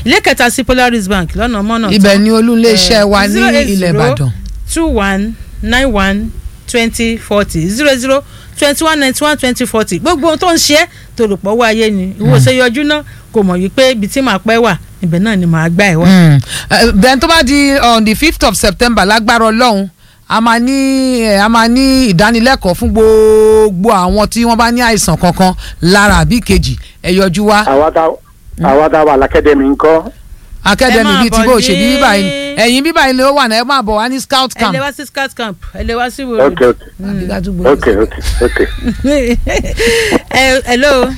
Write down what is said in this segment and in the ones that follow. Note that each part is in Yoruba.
ilé kẹta sí Polaris Bank lọ́nà mọ́nà ibẹ̀ ni olúléeṣẹ́ wa ní zero eight ilẹ̀ zero ìbàdàn two one nine one twenty forty zero zero twenty one ninety one twenty forty gbogbo ohun tó ń ṣe é tó rò pọ̀ wá ayé ni ìwọ ṣe yọjú náà kò mọ̀ wípé ibi tí màá pẹ́ wà ibẹ̀ náà ni màá gbà ẹ̀ wá. Mm. Eh, then tó bá di on the fifth of september lágbára ọlọ́run a máa ní eh, a máa ní ìdánilẹ́kọ̀ọ́ fún gbogbo àwọn tí wọ́n bá ní àìsàn kankan lára àbí kejì ẹ yọjú wá àwa tá àwa tá wà lákẹ́dẹ̀mí ńkọ́ akademi Ẹ máa bíi ti bọ̀ bó ṣe ní- bí bíbá yìí ẹ̀yìn bíbá yìí ni ó wà náà ẹ máa bọ̀ wá ní scout ẹ camp. lè wá sí scout camp ẹ lè wá sí wòlò. ok ok Àbí ká tún gbé- ok ok ok ẹ hello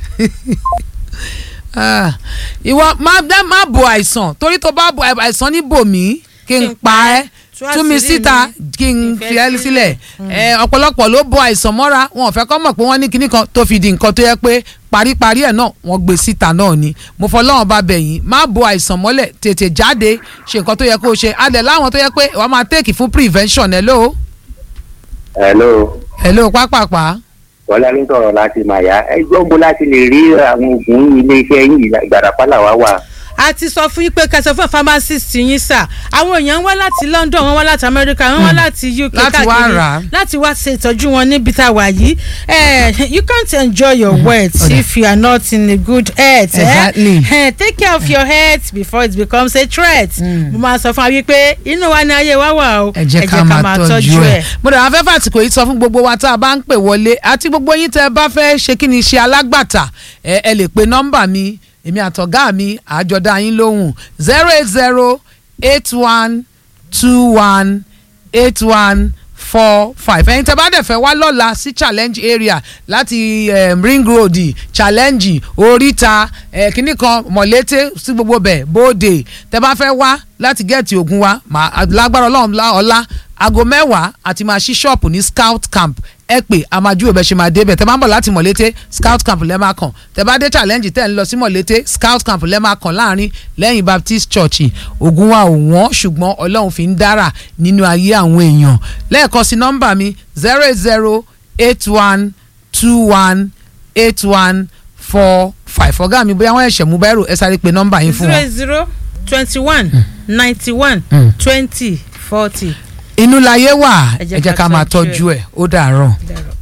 Ah, ìwọ má dá- má bo àìsàn torí tó bá bo àìsàn ní bòmí kí n pa ẹ́ Tú tú mi àṣírí síta mi. kí n Ìfẹ́ fi ẹ́ sílẹ̀. sílẹ̀ ẹ ọ̀pọ̀lọpọ̀ ló bo àìsàn mọ́ra wọn ò fẹ́ kọ́ mọ̀ pé wọ́n ní kinní kan tó fi di nǹkan tó yẹ pé paríparí ẹ̀ náà wọ́n gbé síta náà ni mo fọlọ́run bá bẹ̀ yín má bo àìsàn mọ́lẹ̀ tètè jáde ṣe nǹkan tó yẹ kó o ṣe adẹ̀ láwọn tó yẹ pé wọ́n máa tèkì fún prevention hello hello hello pápápá bọ́lá ní sọ̀rọ̀ láti màyà ẹjọ́ bó láti lè rí àwọn oògùn iléeṣẹ́ yìí ìgbàdàpá làwa wà. a ti sọ fún yín pé kẹsàn fún pharmacist yín sà àwọn èèyàn wá láti London wọ́n wá láti America wọ́n wá láti UK Láti wá káàkiri rà á. láti wá ṣe ìtọ́jú wọn níbi tá a wà yìí Eh, you can't enjoy your wealth if you are not in a good health. eh? Exactly. Eh, take care of your health before it becomes a threat. mo máa sọ fún wa wípé inú wa ni ayé wa wà o ẹ jẹ́ ká máa tọ́jú ẹ̀. mo dàgbà fẹ́ fàtìkò yìí sọ fún gbogbo wa tá a bá ń pè wọlé àti gbogbo yín tẹ́ ẹ bá fẹ́ ṣe kí ni ṣe alágbàtà ẹ ẹ lè pe nọ́mbà mi èmi àtọ̀gá mi àjọdá yín lóhùn zero eight zero eight one two one eight one four five ẹ̀yin tẹ́ bá dẹ̀ fẹ́ wá lọ́la sí challenge area láti um, ring road challenge oríta eh, kínní kan mọ̀lété sí gbogbo bẹ̀ bóde tẹ́ bá fẹ́ wá láti gẹ̀ẹ́tì ògùn wa màá lágbára ọlọ́run lá- ọ̀la aago mẹ́wàá àti máa ṣí ṣọ́ọ̀pù ní scout camp ẹ pè àmàjú òbẹ̀ ṣe máa débẹ̀ tẹ́ bá ń bọ̀ láti mọ̀lété scout camp lẹ́ máa kàn tẹ́ bá dé challenge tẹ́ ń lọ sí mọ̀lété scout camp lẹ́ máa kàn láàrin lẹ́yìn baptist church ògùn wa ò wọ́n ṣùgbọ́n ọlọ́run fi ń dára nínú ayé àwọn èèyàn lẹ́ẹ̀kan sí nọ́mbà mi zero eight zero eight one two one eight one four five ọ̀gá mi bóyá wọ́n ẹ̀ṣẹ̀ mú báírò ẹ sáré pe nọ́mbà yín fún zero wọn. eight zero twenty one ninety one twenty forty. inú láyé wà Ẹ ẹ jẹ́ jẹ́ ká ká máa tọ́jú ẹ̀. tọ́jú ẹ̀ ó dàárọ̀. Dàrọ̀.